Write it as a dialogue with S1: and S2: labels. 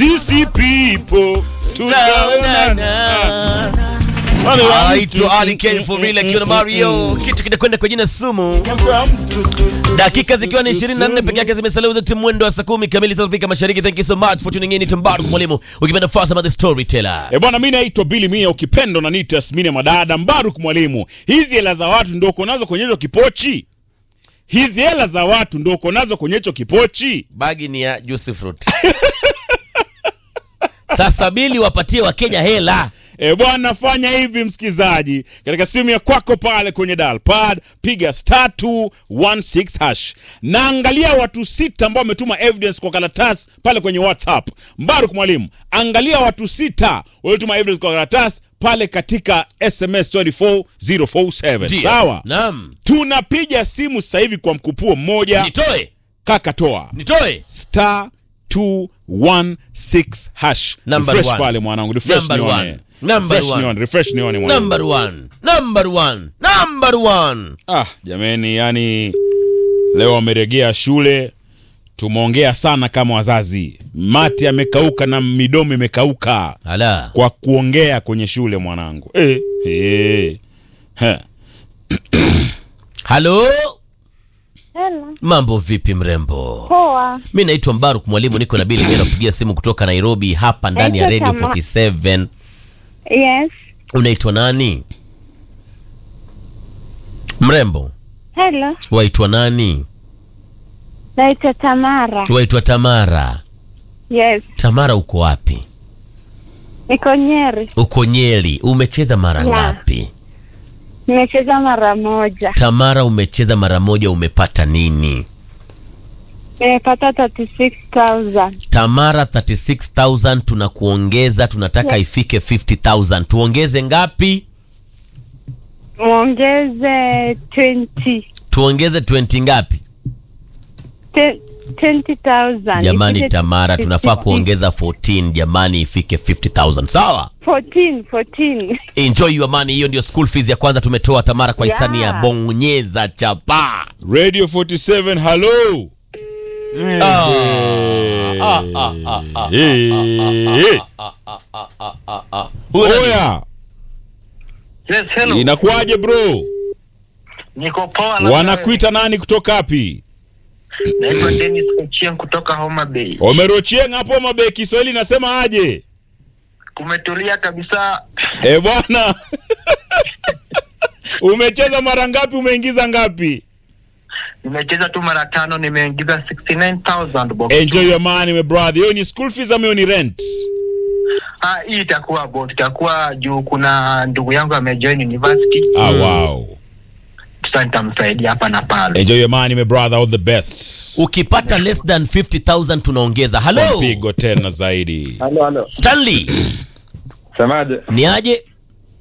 S1: sisi people tutaonana. Wale wa
S2: aitwa
S1: mtu-
S2: Ali Ken for real akiwa na Mario, kitu kinakwenda kwa jina sumu. Dakika zikiwa ni 24 peke yake zimesalia udhati mwendo wa saa 10 kamili za Afrika Mashariki. Thank you so much for tuning in. Tambaru mwalimu, ukipenda Fasama the storyteller.
S1: E bwana, mi naitwa Billy Mia, ukipendo na nita Yasmini Madada Mbaruk mwalimu. Hizi hela za watu ndo uko nazo kwenye hizo kipochi? Hizi hela za watu ndo uko nazo kwenye hicho kipochi?
S2: Bagi ni ya juice fruit. Sasa bili wapatie Wakenya hela.
S1: E bwana, fanya hivi msikizaji, katika simu ya kwako pale kwenye dial pad piga star 216 hash na angalia watu sita ambao wametuma evidence kwa karatasi pale kwenye WhatsApp. Mbaruk mwalimu, angalia watu sita waliotuma evidence kwa karatasi pale katika SMS 24047
S2: Ndio.
S1: sawa.
S2: Naam.
S1: Tunapiga simu sasa hivi kwa mkupuo mmoja.
S2: Nitoe.
S1: Kaka toa
S2: Nitoe.
S1: star 216 hash.
S2: Number
S1: Refresh
S2: one.
S1: pale mwanangu, refresh
S2: Number
S1: nione.
S2: one. Number
S1: Refresh
S2: one.
S1: nione, refresh nione mwanangu.
S2: Number one. Number one. Number one.
S1: Ah, jameni, yani leo wameregea shule, tumeongea sana kama wazazi. Mati amekauka na midomo imekauka
S2: Ala.
S1: kwa kuongea kwenye shule mwanangu. Eh, eh. He.
S2: Halo.
S3: Hello.
S2: Mambo vipi mrembo?
S3: Poa.
S2: Mi naitwa Mbaruk mwalimu, niko na Bili napigia simu kutoka Nairobi hapa ndani ya
S3: Naitwa
S2: Radio
S3: Tama.
S2: 47.
S3: Yes.
S2: Unaitwa nani? Mrembo,
S3: Hello.
S2: waitwa nani?
S3: Naitwa Tamara.
S2: Waitwa Tamara.
S3: Yes.
S2: Tamara, uko wapi?
S3: Niko Nyeri.
S2: Uko Nyeri. Umecheza mara
S3: La.
S2: ngapi?
S3: Nimecheza mara moja.
S2: Tamara, umecheza mara moja, umepata nini?
S3: Nimepata 36,000.
S2: Tamara, 36000 tunakuongeza, tunataka ifike 50000 tuongeze ngapi?
S3: Muongeze 20.
S2: Tuongeze 20 ngapi?
S3: Te- 20,000.
S2: Jamani
S3: Ifike
S2: Tamara, tunafaa
S3: 50.
S2: kuongeza 14 jamani, ifike 50000 sawa.
S3: 14, 14.
S2: Enjoy your money. Hiyo ndio school fees ya kwanza tumetoa Tamara kwa hisani ya
S3: Yeah.
S2: bonyeza chapa.
S1: Radio 47, hello. Eh. Oya,
S4: Yes, hello.
S1: inakuwaje bro?
S4: Niko poa na
S1: Wanakuita nani kutoka wapi?
S4: naitwa Dennis Ochieng kutoka Homa Bay.
S1: Omerochieng hapo mabe, Kiswahili nasema aje?
S4: Kumetulia kabisa.
S1: E bwana, umecheza mara ngapi? Umeingiza ngapi?
S4: Nimecheza tu mara tano nimeingiza 69000 bob.
S1: Enjoy your money my brother. Hiyo ni school fees ama hiyo ni rent?
S4: Ah, hii itakuwa bot, itakuwa juu kuna ndugu yangu amejoin university.
S1: Ah, wow.
S4: Sasa nitamsaidia hapa na pale.
S1: Enjoy your money my brother, all the best.
S2: Ukipata less than 50000 tunaongeza.
S1: Kwa
S2: Hello
S1: mpigo tena zaidi.
S5: Halo, halo.
S2: Stanley,
S5: Semaje?
S2: ni aje?